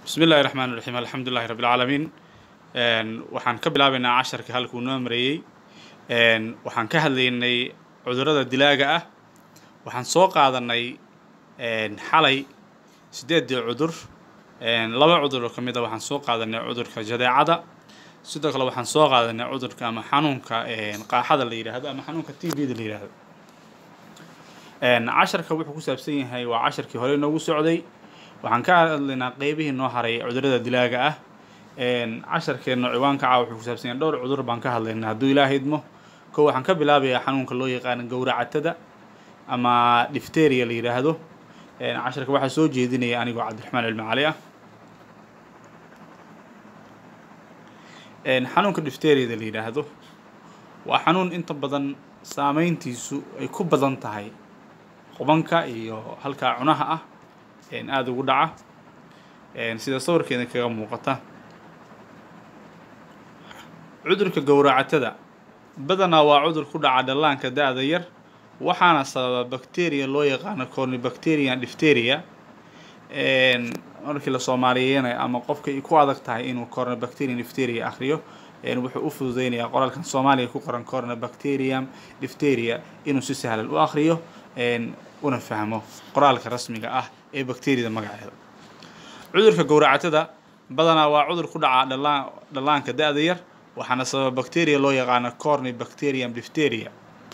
bismi illahi raxmaan raxiim alxamdu lilahi rabbi alcaalamiin waxaan ka bilaabaynaa casharka halkuu noo mareeyey waxaan ka hadlaynay cudurrada dilaaga ah waxaan soo qaadanay xalay sideeddii cudur laba cudur oo ka mid a waxaan soo qaadanay cudurka jadeecada sidoo kale waxaan soo qaadanay cudurka ama xanuunka qaaxada la yidhaahdo ama xanuunka t v da la yidhaahdo casharka wuxuu ku saabsan yahay waa casharkii hore inoogu socday waxaan ka hadlaynaa qeybihii noo haray cudurrada dilaaga ah casharkeenna ciwaanka caa wuxuu ku saabsan yahay dhowr cudur baan ka hadlaynaa hadduu ilaaha idmo ko waxaan ka bilaabayaa xanuunka loo yaqaano gowracatada ama difteria la yidhaahdo casharka waxaa soo jeedinaya anigoo cabdiraxmaan cilmi cali ah xanuunka difteriada la yidhaahdo waa xanuun inta badan saameyntiisu ay ku badan tahay qubanka iyo halkaa cunaha ah aada ugu dhaca sida sawirkeeda kaga muuqata cudurka gowracatada badanaa waa cudur ku dhaca dhallaanka da-da yar waxaana sababa bacteria loo yaqaano cornibacterian difteria markii la soomaaliyeynaya ama qofka ay ku adag tahay inuu cornibacterian difteria akhriyo wuxuu u fududeynayaa qoraalkan soomaaliya ku qoran cornibacterium difteria inuu si sahlan u akhriyo una fahmo qoraalka rasmiga ah ee bacteriada magaceeda cudurka gowracatada badanaa waa cudur ku dhaca dhallaan dhallaanka da-da yar waxaana sababa bacteria loo yaqaano cornibacterium difteria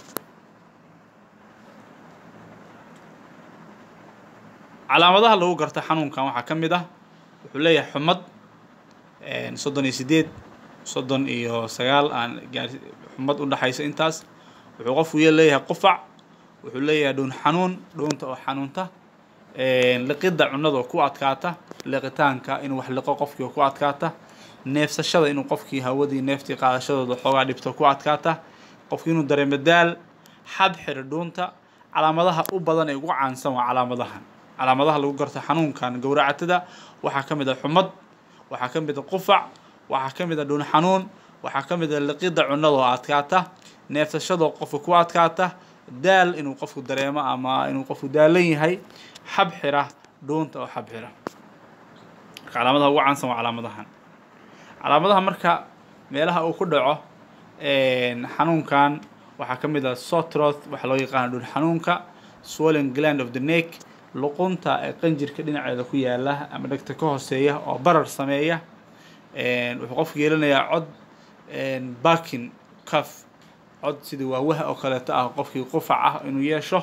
calaamadaha lagu garta xanuunkan waxaa ka mid ah wuxuu leeyahay xumad soddon iyo sideed soddon iyo sagaal aan gaar xumad u dhexaysa intaas wuxuu qofku y leeyahay qufac wuxuu leeyahay dhuun xanuun dhuunta oo xanuunta liqidda cunada oo ku adkaata liqitaanka inuu wax liqo qofkii oo ku adkaata neefsashada inuu qofkii hawadii neeftii qaadashadooda xoogaa dhibto ku adkaata qofkii inuu dareemo daal xad xiri dhuunta calaamadaha u badan ee ugu caansan waa calaamadahan calaamadaha lagu garto xanuunkan gowracatada waxaa ka mid a xumad waxaa ka mid a qufac waxaa ka mid a dhuun xanuun waxaa ka mid a liqidda cunada oo adkaata neefsashadoo qofka ku adkaata daal inuu qofku dareemo ama inuu qofku daalan yahay xab xira dhuunta oo xab xira marka calaamadaha ugu caansan waa calaamadahan calaamadaha marka meelaha uu ku dhaco xanuunkan waxaa ka mid ah sotroth waxaa loo yaqaana dhuun xanuunka swollen gland of the neck luqunta ee qanjirka dhinaceeda ku yaala ama dhegta ka hooseeya oo barar sameeya wuxuu qofku yeelanayaa cod bakin caf cod sidii waawaha oo kaleeto ah qofkii qufac ah inuu yeesho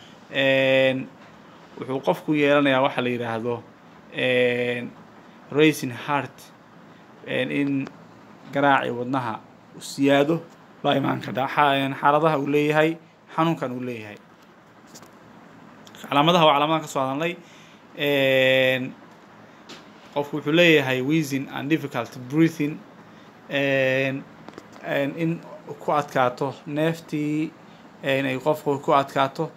wuxuu qofku yeelanayaa waxaa la yidhaahdo racing heart in garaaci wadnaha u siyaado baa imaan kadha xaaladaha uu leeyahay xanuunkan uu leeyahay calaamadaha waa calaamadahan ka soo hadalnay qofku wuxuu leeyahay wheezing and difficult breathing in ku adkaato neeftii ay qofku ku adkaato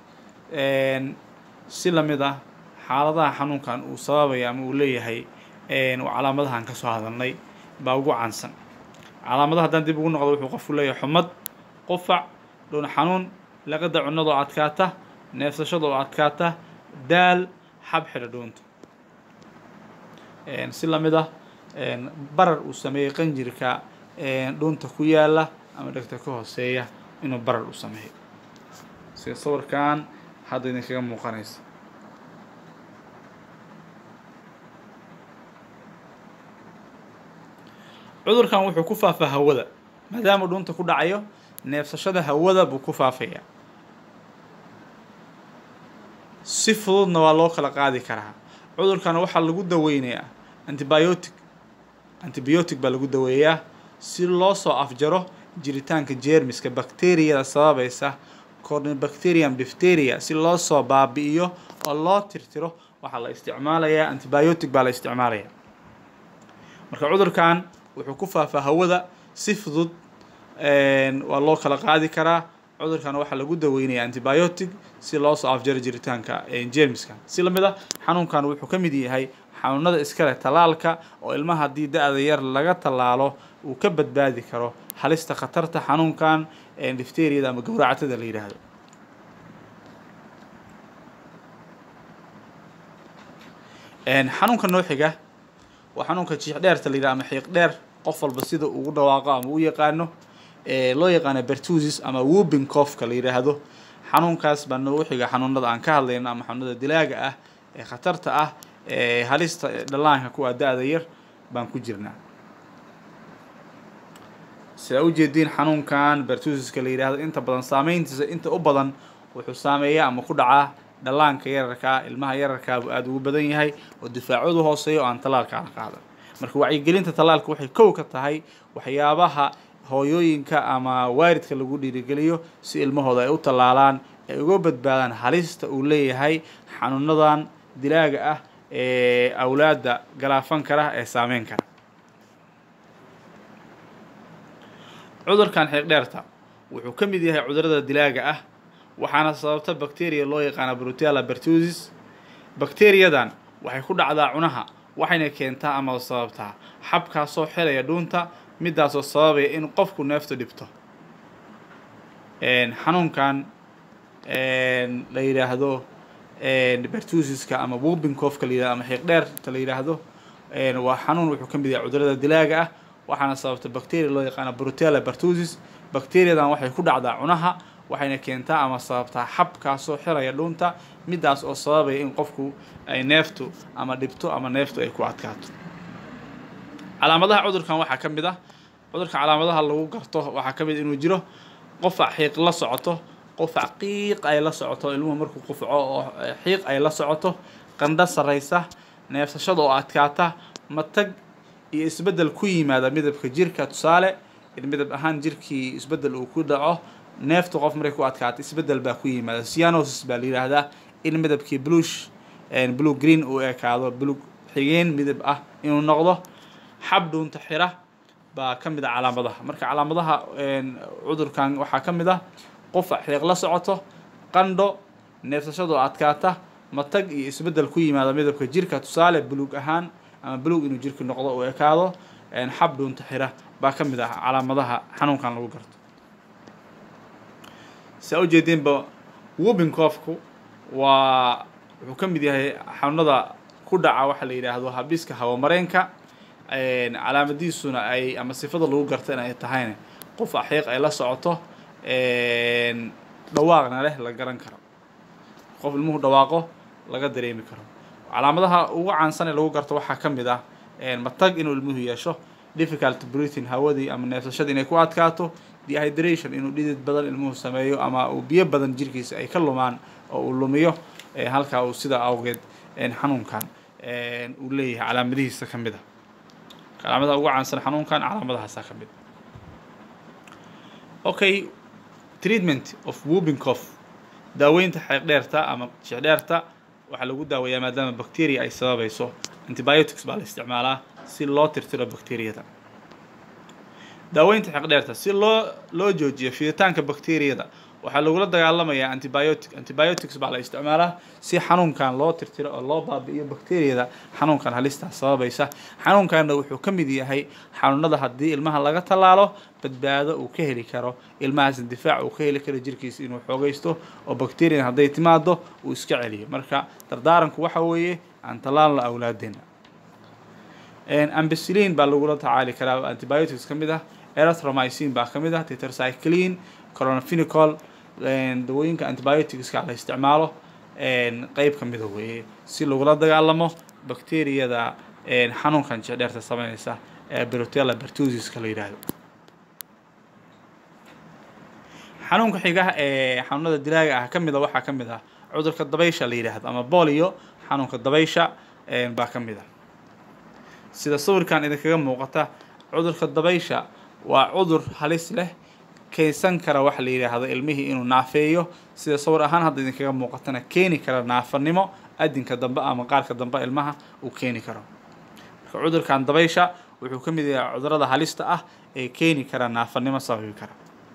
si lamid ah xaaladaha xanuunkan uu sababaya ama uu leeyahay calaamadahan ka soo hadalnay baa ugu caansan calaamadaha haddaan dib ugu noqdo wuxuu qofku leeyahay xumad qufac dhuun xanuun laqida cunada oo adkaata neefsashada oo adkaata daal xab xidha dhuunta si lamid ah barar uu sameeyey qanjirka dhuunta ku yaala ama dhegta ka hooseeya inuu barar u sameeyo sida sawirkan hadda idinkaga muuqanaysa cudurkan wuxuu ku faafaa hawada maadaama dhuunta ku dhacayo neefsashada hawada buu ku faafayaa si fududna waa loo kala qaadi karaa cudurkan waxaa lagu daweynayaa antibiotic antibiotic baa lagu daweeyaa si loo soo afjaro jiritaanka jeermiska bacteriyada sababaysa cornibacterium difteria si loo soo baabi'iyo oo loo tirtiro waxaa la isticmaalayaa antibiotic baa la isticmaalayaa marka cudurkan wuxuu ku faafaa hawada si fudud waa loo kala qaadi karaa cudurkan waxaa lagu daweynayaa antibiotic si loo soo afjaro jiritaanka jermiska si lamid a xanuunkan wuxuu ka mid yahay xanuunada iskale tallaalka oo ilmaha haddii da-da yar laga tallaalo uu ka badbaadi karo halista khatarta xanuunkan difteriyada ama gowracatada la yidhaahdo xanuunka noo xiga waa xanuunka jiix dheerta la yidhaha ama xiiq dheer qof walba sida ugu dhawaaqo ama u yaqaano loo yaqaano bertusis ama whooping cough-ka la yidhaahdo xanuunkaas baa noogu xiga xanuunada aan ka hadlayno ama xanuunada dilaaga ah ee khatarta ah ee halista dhallaanka kuwa da-da yar baan ku jirnaa sidaa ujeediin xanuunkan bertusiska la yidhaahdo inta badan saameyntiisa inta u badan wuxuu saameeyaa ama ku dhacaa dhallaanka yararkaa ilmaha yararkaa buu aada ugu badan yahay oo difaacoodu hooseeyo oo aan tallaalka aan qaadan marka wacyigelinta tallaalka waxay kow ka tahay waxyaabaha hooyooyinka ama waaridka lagu dhiirigeliyo si ilmahooda ay u tallaalaan ay uga badbaadaan halista uu leeyahay xanuunadan dilaaga ah ee awlaadda galaafan kara ee saameyn kara cudurkan xiiqdheerta wuxuu ka mid yahay cudurada dilaaga ah waxaana sababta bacteria loo yaqaana brutella bertusis bacteriyadan waxay ku dhacdaa cunaha waxayna keentaa ama sababtaa xabkaasoo xelaya dhuunta midaasoo sababaya in qofku neeftu dhibto xanuunkan la yidhaahdo bertusiska ama wubincoofka la yidhahdo ama xiiq dheerta la yidhaahdo waa xanuun wuxuu ka mid yahay cudurada dilaaga ah waxaana sababta bacteria loo yaqaana brutella bertusis bacteriyadan waxay ku dhacdaa cunaha waxayna keentaa ama sababtaa xabkaasoo xiraya dhuunta midaas oo sababaya in qofku ay neeftu ama dhibto ama neeftu ay ku adkaato calaamadaha cudurkan waxaa ka mid ah cudurka calaamadaha lagu garto waxaa ka mid inuu jiro qofac xiiq la socoto qofac qiiq ay la socoto ilmuhu markuu qufco oo xiiq ay la socoto qandho sarraysa neefsashada oo adkaata matag iyo isbeddel ku yimaada midabka jirka tusaale in midab ahaan jirkii isbeddel uu ku dhaco neeftu qof markay ku adkaato isbeddel baa ku yimaada cyanosis baa la yidhaahdaa in midabkii blush blue green uu ekaado blue xigeen midab ah inuu noqdo xab dhuunta xira baa ka mid a calaamadaha marka calaamadaha cudurkan waxaa ka mid ah qofac xiiq la socoto qandho neefsashadoo adkaata matag iyo isbeddel ku yimaada midabka jirka tusaale buluug ahaan ama buluug inuu jirka noqdo uu ekaado xab dhuunta xira baa ka mid ah calaamadaha xanuunkan lagu garto saa ujeediinba wubincoofku waa wuxuu ka mid yahay xanuunada ku dhaca waxa la yidhaahdo habiska hawamareenka calaamadiisuna ay ama sifada lagu garta in ay tahayna qof axiiq ay la socoto dhawaaqna leh la garan karo qof ilmuhu dhawaaqo laga dareemi karo calaamadaha ugu caansan ee lagu garto waxaa ka mid ah matag inuu ilmuhu yeesho difficult breathing hawadii ama neefsashada inay ku adkaato dehydration inuu dhidid badan ilmuhu sameeyo ama uu biyo badan jirkiisa ay ka lumaan oo uu lumiyo halkaa uu sidaa awgeed xanuunkan uu leeyahay calaamadihiisa ka mid a calaamadaha ugu caansan xanuunkan calaamadahaasa ka mid okay treatment of whooping cough daaweynta xeeq dheerta ama jeex dheerta waxaa lagu daaweeyaa maadaama bacteria ay sababayso antibiotics baa la isticmaalaa si loo tirtiro bacteriyada daaweynta xeeq dheerta si loo loo joojiyo fiditaanka bacteriyada waxaa lagula dagaalamayaa antibiotic antibiotics baa la isticmaalaa si xanuunkan loo tirtiro oo loo baabi'iyo bacteriyada xanuunkan halistaa sababaysa xanuunkanna wuxuu ka mid yahay xanuunada haddii ilmaha laga tallaalo badbaado uu ka heli karo ilmahaasna difaac uu ka heli karo jirkiisa inuu xoogaysto oo bacteriyan hadday timaado uu iska celiyo marka dardaaranku waxa weeye aan tallaalno awlaadeena ambicillin baa lagula tacaali karaa antibiotics ka mid ah erythromycin baa ka mid ah tetracycline coronafinicol dawooyinka antibioticska la isticmaalo qeyb ka mida weeye si lagula dagaalamo bacteriyada xanuunkan jecdheerta sameynaysa ee brutella bertusiska la yidhaahdo xanuunka xigaha ee xanuunada dilaaga ah ka mid a waxaa ka mid ah cudurka dabaysha la yidhaahdo ama bolio xanuunka dabaysha baa ka mid ah sida sawirkan idinkaga muuqata cudurka dabaysha waa cudur halis leh keensan kara waxa la yidhaahdo ilmihii inuu naafeeyo sida sawir ahaan hadda idinkaga muuqatana keeni kara naafanimo adinka dambe ama qaarka dambe ilmaha uu keeni karo marka cudurkan dabaysha wuxuu ka mid yahay cudurada halista ah ee keeni kara naafanimo sababi kara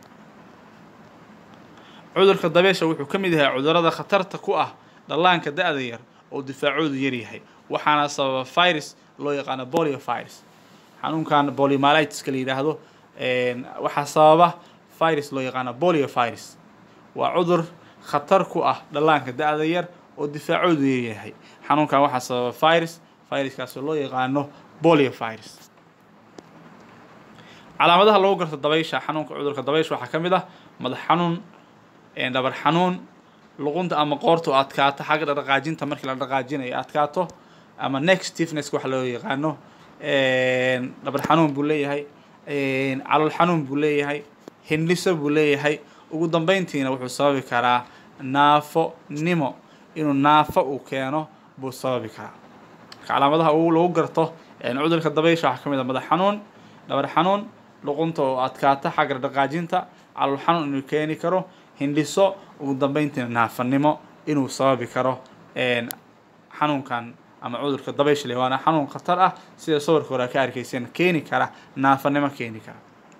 cudurka dabaysha wuxuu ka mid yahay cudurada khatarta ku ah dhallaanka da-da yar oo difaacoodu yar yahay waxaana sababa virus loo yaqaano bolio virus xanuunkan poliomyelitis la yidhaahdo waxaa sababa virus loo yaqaano bolio virus waa cudur khatar ku ah dhallaanka da-da yar oo difaacoodu yaryahay xanuunkan waxaa sababa virus viruskaasoo loo yaqaano bolio virus calaamadaha lagu garto dabaysha xanuunka cudurka dabaysha waxaa ka mid ah madax xanuun dhabar xanuun luqunta ama qoortu adkaato xagga dhaqaajinta markii la dhaqaajinayo adkaato ama neck stiffness waxa loo yaqaano dhabar xanuun buu leeyahay calool xanuun buu leeyahay hindhiso buu leeyahay ugu dambeyntiina wuxuu sababi karaa naafo nimo inuu naafo uu keeno buu sababi karaa calaamadaha uu lagu garto cudurka dabaysha waxaa ka mid ah madax xanuun dhabar xanuun luqunta oo adkaata xagga dhaqaajinta calool xanuun inuu keeni karo hindhiso ugu dambeyntiina naafanimo inuu sababi karo xanuunkan ama cudurka dabaysha le waana xanuun khatar ah sida sawirka hore ka arkayseen keeni kara naafanimo keeni kara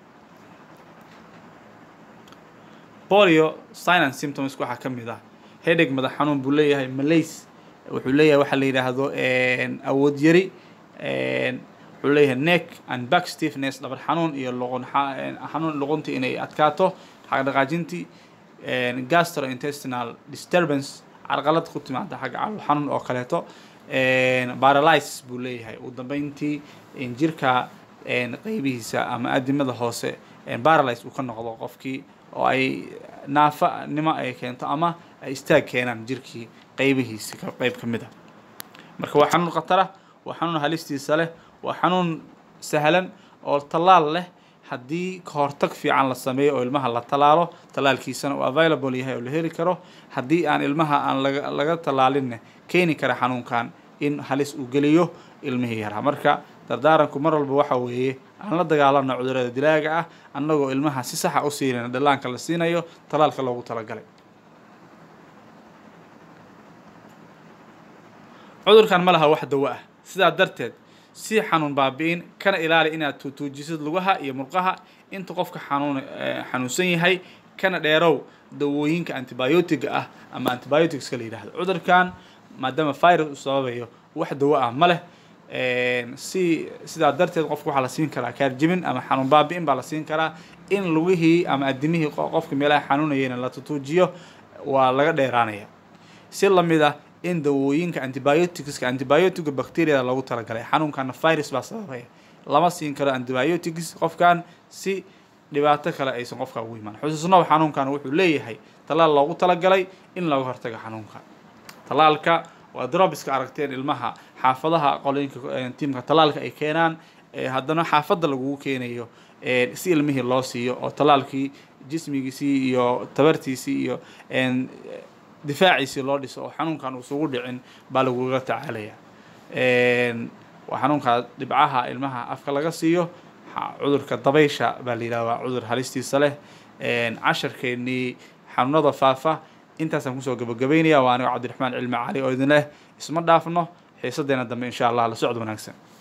bolio sign and symptoms waxaa ka mid ah headache madax xanuun buu leeyahay malays wuxuu leeyahay waxaa la yidhaahdo awood yari wuxuu leeyahay neck and back stiffness dhabar xanuun iyo luqun xanuun luquntii inay adkaato xagga dhaqaajintii gastrointestinal disturbance carqalad ku timaada xagga calool xanuun oo kaleeto paralysis buu leeyahay ugu dambeyntii jirka qeybihiisa ama adimada hoose paralyze uu ka noqdo qofkii oo ay naafa nimo ay keento ama ay istaag keenaan jirkii qeybihiisa qeyb ka mid a marka waa xanuun khatara waa xanuun halistiisa leh waa xanuun sahlan oo tallaal leh haddii kahortag fiican la sameeyo oo ilmaha la tallaalo tallaalkiisana uu available yahay oo la heli karo haddii aan ilmaha aan laga laga tallaalinne keeni kara xanuunkan in halis uu geliyo ilmihii yaraa marka dardaaranku mar walba waxa weeye aan la dagaalano cudurada dilaaga ah annagoo ilmaha si saxa u siinayna dhallaanka la siinayo tallaalka loogu talagalay cudurkan ma laha wax dawo ah sidaa darteed si xanuun baabi'in kana ilaali inaad tuutuujisid lugaha iyo murqaha inta qofka xanuun xanuunsan yahay kana dheerow dawooyinka antibiotiga ah ama antibioticska la yidhahdo cudurkan maadaama virus uu sababayo wax dawo ah ma leh si sidaa darteed qofka waxaa la siin karaa kaarjibin ama xanuun baabi'in baa la siin karaa in lugihii ama adimihii qofka meelaha xanuunayayna la tutuujiyo waa laga dheeraanaya si lamid ah in dawooyinka antibioticska antibiotica bacteriada loogu talagalay xanuunkana virus baa sababaya lama siin karo antibiotics qofkan si dhibaato kale aysan qofka ugu imaan xusuusnow xanuunkan wuxuu leeyahay tallaal loogu talagalay in looga hortago xanuunka tallaalka waa drobiska aragteen ilmaha xaafadaha qolooyinka tiimka tallaalka ay keenaan haddana xaafadda lagugu keenayo si ilmihii loo siiyo oo tallaalkii jismigiisii iyo tabartiisii iyo difaaciisii loo dhiso oo xanuunkan uusugu dhicin baa laguga tacaalaya waa xanuunka dhibcaha ilmaha afka laga siiyo cudurka dabaysha baa la yidhaha waa cudur halistiisa leh casharkeennii xanuunada faafa intaasaan kusoo gabagabaynaya waa anigo cabdiraxmaan cilmi cali oo idin leh isma dhaafno xiisadeena dambe insha allah la socod wanaagsan